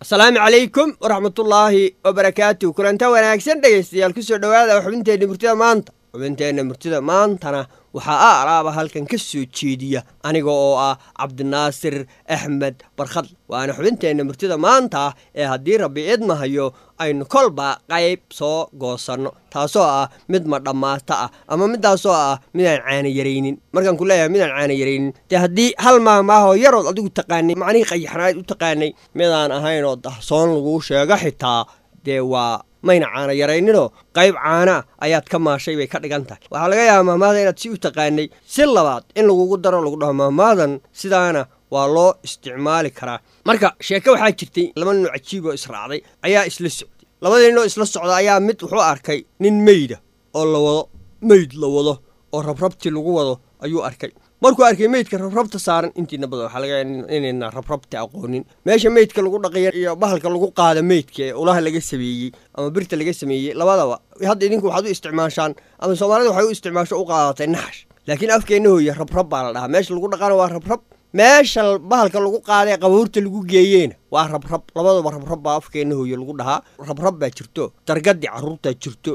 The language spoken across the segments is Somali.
asalaamu calaykum waraxmatullaahi wabarakaatu kulanta wanaagsan dhegaystayaal kusoo dhowaada xubinteenna murtida maanta xubinteenna murtida maantana waxaa a alaaba halkan ka soo jeediya aniga oo ah cabdinaasir axmed barkhad waana xubinteenna murtida maanta ee haddii rabbi idmahayo aynu kolba qayb soo goosanno taasoo ah mid ma dhammaata ah ama midaasoo ah midaan caana yaraynin markaan ku leeyahay midaan caana yaraynin dee haddii hal maahmaahoo yarood adigu taqaanay macnihii qayaxnaad u taqaanay midaan ahayn oo dahsoon laguu sheego xitaa dee waa mayna caana yarayninoo qayb caana ayaad ka maashay bay ka dhigan tahay waxaa laga yaabaa mahmaada inaad si u taqaanay si labaad in lagugu daro lagu dhaho mahmaadan sidaana waa loo isticmaali karaa marka sheeke waxaa jirtay laba nin oo cajiib oo israacday ayaa isla socday labadii nin oo isla socda ayaa mid wuxuu arkay nin meyda oo la wado meyd la wado oo rabrabti lagu wado ayuu arkay markuu arkay meydka rabrabta saaran intiina badan waxaa laga inayna rabrabta aqoonin meesha meydka lagu dhaqaya iyo bahalka lagu qaada meydka ee ulaha laga sameeyey ama birta laga sameeyey labadaba hadda idinku waxaad u isticmaashaan ama soomaalida waxay u isticmaasho u qaadatay naxash laakiin afkeenna hooye rabrab baa la dhahaa meesha lagu dhaqana waa rabrab meesha bahalka lagu qaadae qabuurta lagu geeyeena waa rabrab labadaba rabrab baa afkeenna hooye lagu dhahaa rabrab baa jirto dargadii carruurtaa jirto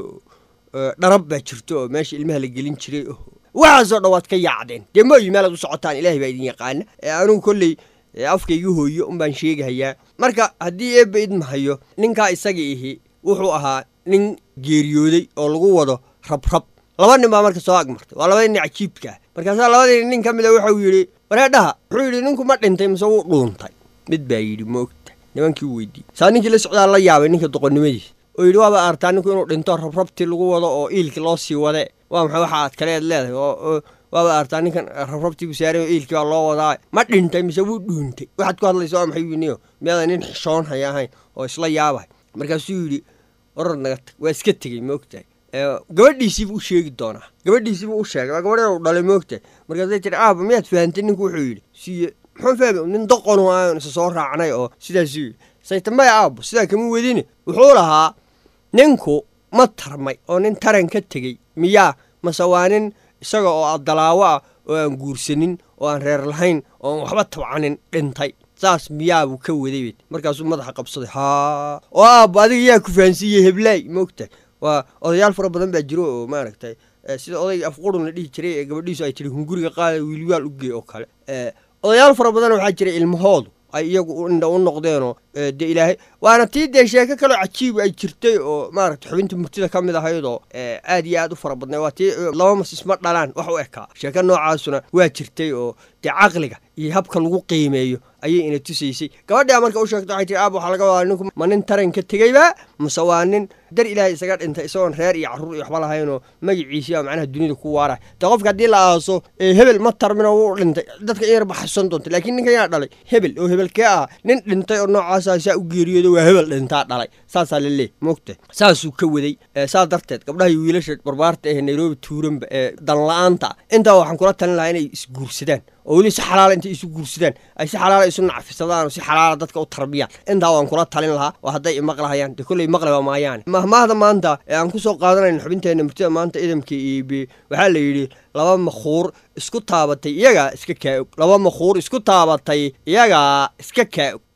dharab baa jirto oo meesha ilmaha la gelin jiray waxaasoo dhan waad ka yaacdeen dee mooyi meelaad u socotaan ilaahay baa idin yaqaana anugu kolley afkaygu hooyo unbaan sheegahayaa marka haddii eebba idmahayo ninkaa isaga ihi wuxuu ahaa nin geeriyooday oo lagu wado rabrab laba nin baa marka soo agmartay waa labadii nin cajiibka ah markaasaa labadii nin ka mida wuxuu yidhi wareedhaha wuxuu yidhi ninku ma dhintay mise wuu dhuuntay mid baa yidhi moogta nimankii u weydiiyey saa ninkii la socdaa la yaabay ninka doqonnimadiisa oo yidhi waaba artaa ninku inuu dhinto rabrabtii lagu wado oo iilkii loo sii wade waa maxay waxa aad kaleed leedahay oo waaba artaa ninkan rabrabtii ku saaray oo iilkii baa loo wadaa ma dhintay mise wuu dhuuntay waxaad ku hadlaysa waa maxay yiniyo miyaadan nin xishoon haya ahayn oo isla yaabahay markaasuu yidhi oror naga tag waa iska tegey moogtahay gabadhiisiibuu u sheegi doonaa gabadhiisiibuu u sheegay waa gabadh u dhalay moogtahay markaasay tiri aaba miyaad fahantay ninku wuxuu yidhi siye muxuu fahmay nin doqonu aan isa soo raacnay oo sidaasuu yidhi saytamaya aabo sidaa kama wedine wuxuu lahaa ninku ma tarmay oo nin taran ka tegey miyaa mase waa nin isaga oo adalaawo ah oo aan guursanin oo aan reer lahayn oo aan waxba tabcanin dhintay saas miyaabuu ka waday markaasuu madaxa qabsaday haa oo aabbo adiga yaa ku fahansiiyey heblaay moogtahay waa odayaal fara badan baa jiro oo maaragtay sida odayga afqurun la dhihi jiray ee gabadhiisu ay tiri hunguriga qaada wiilwaal u gee oo kale odayaal fara badan waxaa jira ilmahoodu ay iyagu indha u noqdeenoo dee ilaahay waana tii dee sheeko kaloo cajiib ay jirtay oo maaragta xubinta murtida ka mid ahaydoo aad iyo aad u fara badnay waa tii laba mas isma dhalaan wax u ekaa sheeko noocaasuna waa jirtay oo dee caqliga iyo habka lagu qiimeeyo ayay ina tusaysay gabadhaa marka u sheegta waxay tiri aab waxaa laga wadaa ninku ma nin taran ka tegeyba mase waa nin dar ilaahay isaga dhintay isagoon reer iyo carruur iyo waxba lahaynoo magaciisii baa macnaha dunida ku waarah dee qofka haddii la aaso hebel ma tarmino wuu dhintay dadka in yar baxsan doonta laakiin ninkan yaa dhalay hebel oo hebelkee ah nin dhintay oo noocaasa saa u geeriyooda waa hebel dhintaa dhalay saasaa laleey moogta saasuu ka waday saas darteed gabdhaha iyo wiilasha barbaarta ee nairobi tuuranba ee danla-aanta intaa waxaan kula talin lahaa inay isguursadaan oo weli si xalaala intay isu guursadaan ay si xalaala isu nacfisadaan oo si xalaala dadka u tarbiyaan intaa waan kula talin lahaa oo hadday imaqlahayaan dee kolley maqlaba maayaane mahmaahda maanta ee aan ku soo qaadanayno xubinteenna murtida maanta idamka iibi waxaa la yidhi laba makhuur isku taabatay iyagaa iska kaa-og laba makhuur isku taabatay iyagaa iska kaa-og